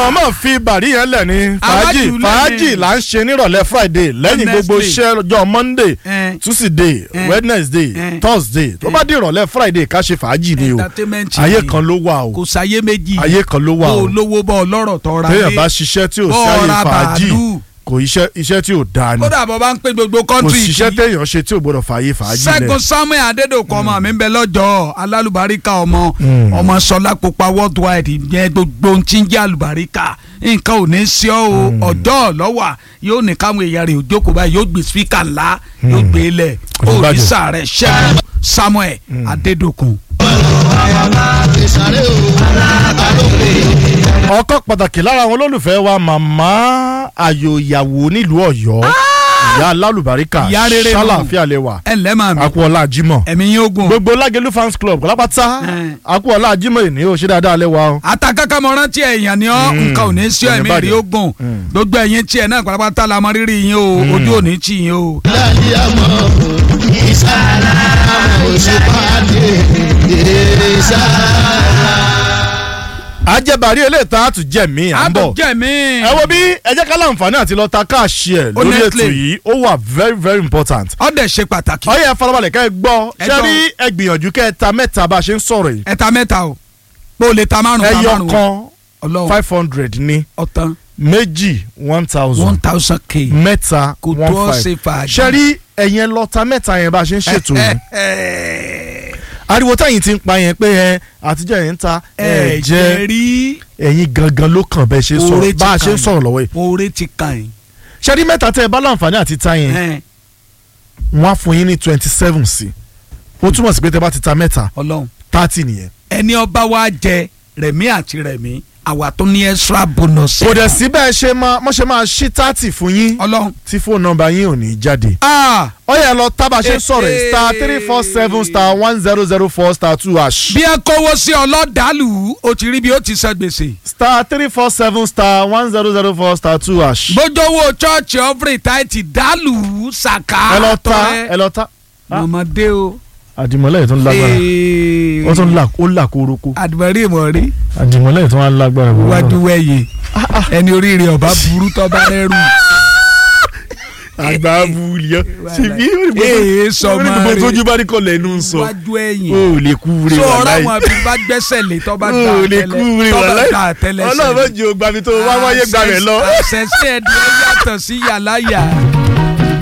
mọ̀ọ́mọ̀ fi bàrí yẹn lẹ̀ ní fàájì Àwájú lẹ́ni. fàájì là ń ṣe nírọ̀lẹ́ friday lẹ́yìn gbogbo Wednesday. iṣẹ́ ọjọ́ monday Eh. tuesday Eh. wednesday Eh. thursday tó bá di ìrọ̀lẹ́ friday ká ṣe fàájì ni o Entertainment ayé ni. kan ló wà o kò sáyé méjì ayé kan ló wà bó o o lówó bọ́ ọlọ́rọ̀ tọ́ra téèyàn bá ṣiṣẹ́ tí ò sí bọ́ ayé ọ̀ra fàájì bàálù kò iṣẹ́ iṣẹ́ tí ò dáa ni kódà bọ́ bá ń pè gbogbo kò kọ́ńtì síṣẹ́ téèyàn ṣe tí ò gbọdọ̀ fààyè fàájì Ṣẹ́gun lẹ̀ Samuel Adédọ̀kọ ọmọ mi ń bẹ lọ́jọ́ alálùbáríkà ọmọ Mm. ọmọ sọlá pupa worldwide yẹn gbogbo ohun tí ń jẹ́ àlùbáríkà nǹkan ò ní sí ọ o ọjọ́ lọ́wà yóò ní káwọn èèyàn rẹ̀ òjókòó báyìí yóò gbé spíkà ńlá yóò gbé e lẹ̀ Kò ní bàjẹ́. òrìṣà rẹ̀ Ṣẹ́gun Samuel Adédọ̀kun. ọkọ pàtàkì lára àwọn olólùfẹ́ wa màmá ayò ìyàwó nílùú ọ̀yọ́ ìyá alálùbáríkà Ìyá rere nù. ṣàlàáfíà lè wà ẹ ǹlẹ́ màmí akúọlá jimoh ẹ̀mí yín ogun gbogbo lágẹlú fans club kọlápátá Eh. akúọlá jimoh ìní ò ṣe dáadáa lè wà o. atakaka mọ rántí ẹ̀yàn ni ọ́ Mm. nǹkan ò ní sí ọ Kò ní ẹ̀mí bàjẹ́. rí ogun Mm. gbogbo ẹ̀yin tiẹ̀ náà pátápátá la mọ rírì yín o ojú ò ní tì yín o. ajẹ́bàárí eléyìí àtún jẹ́ mi à ń bọ̀ àtúnjẹ mi. ẹ wo bí ẹ jẹ́ ká láǹfààní àti lọ ta káàṣì ẹ̀ lórí Honestly. ètò yìí ó wà very very important. ọdẹ ṣe pàtàkì. ọyẹ farabalẹ̀ kẹ́ ẹ gbọ́ Ẹ ṣé gbọ́. rí ẹ gbìyànjú kẹ́ ẹ ta mẹ́ta bá a ṣe ń sọ̀rọ̀ yìí ẹ̀ta mẹ́ta o pé o lè ta márùn ta ẹyọ márùn kan ọlọ́run five hundred ní ọ̀tán méjì one one thousand thousand k. mẹ́ta kò tó ọ one ṣe five fàájì. ṣe rí ẹ̀yẹn lọ ta mẹ́ta yẹn bá a ṣe ń ṣètò yìí ariwo táyìn ti ń pa yẹn pé ẹ àtijọ́ yẹn ń ta ẹ ẹ jẹ́ jẹ́ rí ẹ̀yin gangan ló kàn bẹ́ẹ̀ ṣe Oore sọ̀rọ̀ ti bá a ṣe ń kàn sọ̀rọ̀ lọ́wọ́ yìí oore ti kàn yín. ṣe rí mẹ́ta tẹ́ ẹ bá láǹfààní àti ta yẹn Ẹ, wọ́n á fún yín ní twenty seven sí ó túmọ̀ sí pé tẹ́ bá ti ta mẹ́ta ọlọ́run thirty nìyẹn. ẹni ọba wa jẹ rẹ̀mí àti rẹ̀mí àwa tó ní extra bonus. kò dẹ̀ sí bẹ́ẹ̀ ṣe máa mọ́ ṣe máa ṣí thirty fún yín ọlọ́run. tí fóònù nọ́mbà yín ò ní jáde. ah ó yẹ lọ tábà ṣe ń sọ̀rọ̀ yìí star three four seven star one zero zero four star two hash bí ẹ kówó sí ọlọ́dàlù ó ti rí bí ó ti san gbèsè. star three four seven star one zero zero four star two hash. bójówó chọ́ọ̀chì ọ̀fìrì táìtì dàlù ṣàkà. ẹ lọ ta ẹ lọ ta. mọ̀mọ́dé o. àdìmọ́lẹ̀ yìí tó ń lágbára ó tún là ó là kóroko àdìmọ́rí ìmọ̀rí àdìmọ́lẹ̀ yìí tó ń lágbára. wájú wẹ̀yẹ ẹni oríire ọba burú tọ́ba rẹ́rù. àgbà wuli ọ ṣèbí Ee, sọmọ gbogbo rẹ̀. tójú bá rí kọlẹ̀ ẹnu ń sọ wájú ẹ̀yìn. o ò lè kú re so ọ̀rọ̀ wàláyé àwọn àbí bá gbẹ́sẹ̀ lé tọ́ba o ta ò lè kú re tọ́ba wàláyé ta àtẹlẹsẹ̀. ọlọ́run mọ̀ jù ó gbàmí tó wá wáyé gbàmí lọ. àṣẹṣe ẹ̀dùn ẹ̀ yàtọ̀ sí yàláyà.